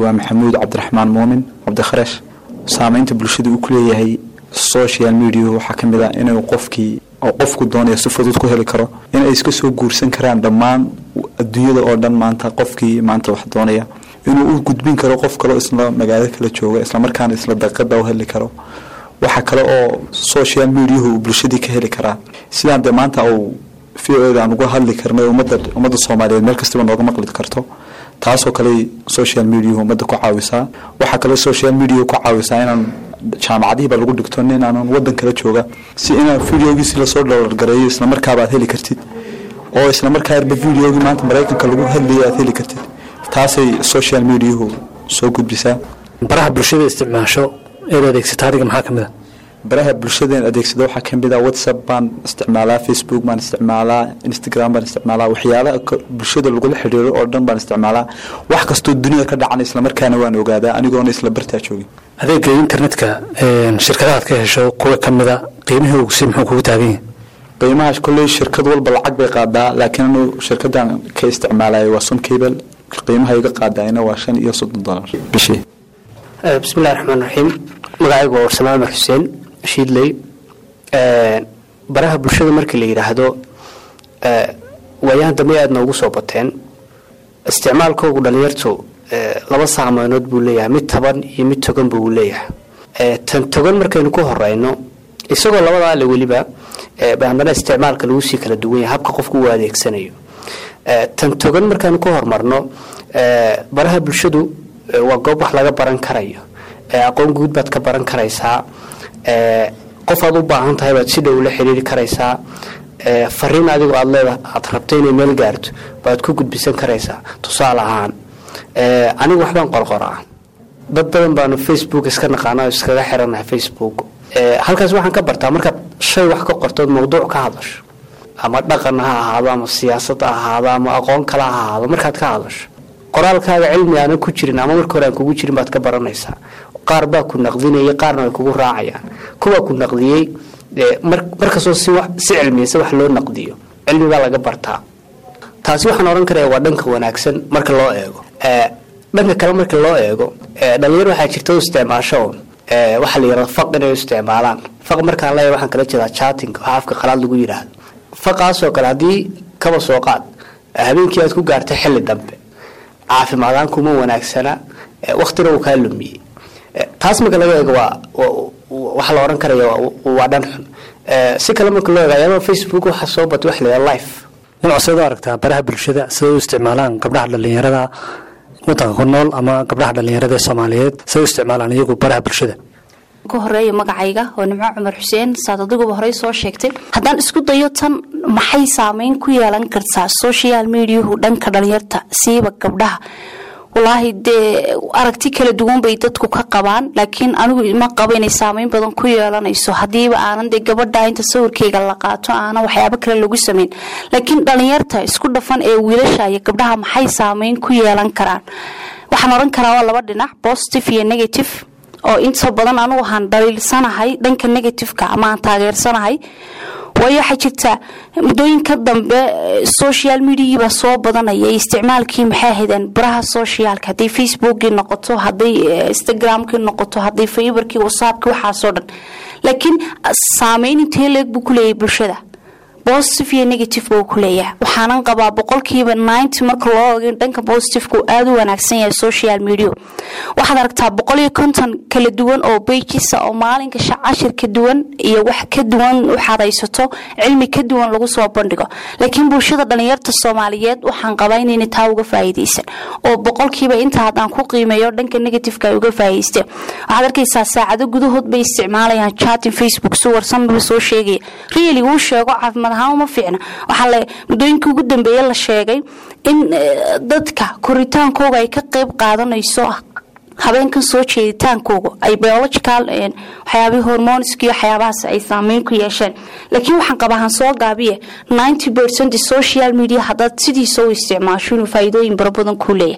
waa maxamuud cabdiraxmaan muumin cabdikharash saameynta bulshada uu ku leeyahay social media waxaa ka mid ah inuu qofkii oo qofku doonaya si fudud ku heli karo inay iska soo guursan karaan dhammaan adduunyada oo dhan maanta qofkii maanta wax doonaya inuu u gudbin karo qof kaleo isla magaalo kala jooga islamarkaana isla daqiiqada u heli karo waxa kale oo social mediahu uu bulshadii ka heli karaa sidaan dee maanta uu v o da aan uga hadli karnay ummadda ummadda soomaaliyeed meel kastaba nooga maqli karto taasoo kale social mediahu ummadda ku caawisaa waxaa kale social media ku caawisaa inaan jaamacadihiiba lagu dhigto nin aanan wadan kala jooga si inaan videogiisi lasoo dhalargareeyo islamarkaaba aad heli kartid oo islamarkaaba videogii maanta maraykanka lagu hadlayay aad heli kartid taasay social mediahu soo gudbisaa baraha bulshada isticmaasho eed adeegsata adiga maxaa kamid a baraha bulshadeen adeegsada waxaa kamid ah whatsapp baan isticmaalaa facebook baan isticmaalaa instagram baan isticmaalaa waxyaalaha bulshada lagula xidhiiro oo dhan baan isticmaalaa wax kastoo dunida ka dhacan islamarkaana waan ogaadaa anigoona isla bartaa joogin adeega internetka shirkadahaad ka hesho kuwa kamida qiimihii ogsi muxuu kugu taagan yahay qiimaha kolley shirkad walba lacag bay qaadaa laakiin anu shirkadan ka isticmaalaya waa sun cable qiimaha iga qaadayna waa shan iyo soddon dolar bishii bismillahi raxmaan raxiim magacaygu waa warsame amar xuseen shiidley baraha bulshada markii la yidhaahdo waayahan dambe aada noogu soo bateen isticmaalkoogu dhalinyartu laba saameynood buu leeyahay mid taban iyo mid toganba uu leeyahay tan togan markaynu ku horeyno isagoo labadaa le weliba haddana isticmaalka lagu sii kala duwan yahay habka qofku uu adeegsanayo tan togan markaynu ku hormarno baraha bulshadu waa goob wax laga baran karayo aqoon guud baad ka baran karaysaa qof aad u baahan tahay baad si dhow la xiriiri karaysaa fariin adigoo aad leeda aad rabto inay meel gaarto baad ku gudbisan karaysaa tusaale ahaan anigu waxbaan qorqoraa dad badan baanu facebook iska naqaana oo iskaga xiranahay facebook halkaas waxaan ka bartaa markaad shay wax ka qortood mawduuc ka hadasho ama dhaqan ha ahaado ama siyaasad ha ahaado ama aqoon kale ha ahaado markaad ka hadasho qoraalkaaga cilmi aanan ku jirin ama marka hore aan kugu jirin baad ka baranaysaa qaar baa ku naqdinayay qaarna way kugu raacayaan kuwaa ku naqdiyey markastoo si cilmiyasa wax loo naqdiyo cilmi baa laga bartaa taasi waxaan ohan karaya waa dhanka wanaagsan marka loo eego dhanka kale marka loo eego dhalinyar waxaa jirta u isticmaasho un waxaa la yirahda faq inay u isticmaalaan faq markaan leeyahay waxaan kala jeedaa chatting waxa afka qalaad lagu yidhaahdo faqaasoo kale haddii kaba soo qaad habeenkii aad ku gaartay xilli dambe caafimaadaan kuma wanaagsana waktina uu kaa lumiyey taas marka laga eego waa waxaa la ohan karaya waa dhan xun si kale marka loo eego ayaaba facebook waxaa soo batay waxa la yidhaha life nuuc seed u aragtaa baraha bulshada siday u isticmaalaan gabdhaha dhalinyarada wadanka ku nool ama gabdhaha dhalinyarada ee soomaaliyeed siday u isticmaalaan iyagu baraha bulshada ka horeeya magacayga oo nimco cumar xuseen saad adiguba horey soo sheegtay haddaan isku dayo tan maxay saameyn ku yeelan kartaa social mediahu dhanka dhalinyarta siiba gabdhaha walaahi dee aragti kala duwan bay dadku ka qabaan laakiin anigu ma qabo inay saameyn badan ku yeelanayso hadiiba aanan dee gabadha inta sawirkeyga la qaato aanan waxyaabo kale lagu sameyn laakiin dhalinyarta isku dhafan ee wiilasha iyo gabdhaha maxay saameyn ku yeelan karaan waxaan oran karaa waa laba dhinac positive iyo negative oo inta badan anugu waxaan dhaliilsanahay dhanka negativeka ama aan taageersanahay waayo waxaa jirta muddooyinka dambe social mediagiibaa soo badanaya isticmaalkii maxay ahaydeen baraha socialka hadday facebookii noqoto hadday instagramkii noqoto hadday faybarkii whatsappkii waxaasoo dhan laakiin saameyn intee leeg buu ku leeyahay bulshada positive iyo negative buu ku leeyahay waxaanan qabaa boqolkiiba ninety marka loo oga dhanka positiveka uu aada u wanaagsan yahay social media waxaad aragtaa boqol iyo konton kala duwan oo bejisa oo maalinka cashir ka duwan iyo wax ka duwan waxaad haysato cilmi ka duwan lagu soo bandhigo laakiin bulshada dhalinyarta soomaaliyeed waxaan qabaa inayna taa uga faa'iidaysan oo boqolkiiba inta haddaan ku qiimeeyo dhanka negativeka ay uga faa'iidaysteen waxaad arkaysaa saacado gudahood bay isticmaalayaan chatin facebook si warsanba soo sheegaya really wuu sheego caafimaad ahaan uma fiicna waxaa le muddooyinkii ugu dambeeye la sheegay in dadka koritaankooga ay ka qeyb qaadanayso habeenkan soo jeeditaankooga ay biological waxyaabihii hormoniski waxyaabahaas ay saameyn ku yeesheen laakiin waxaan qabaahan soo gaabiye ninety percent social media haddaad sidiisa u isticmaasho inuu faa'iidooyin bara badan kuu leeyahay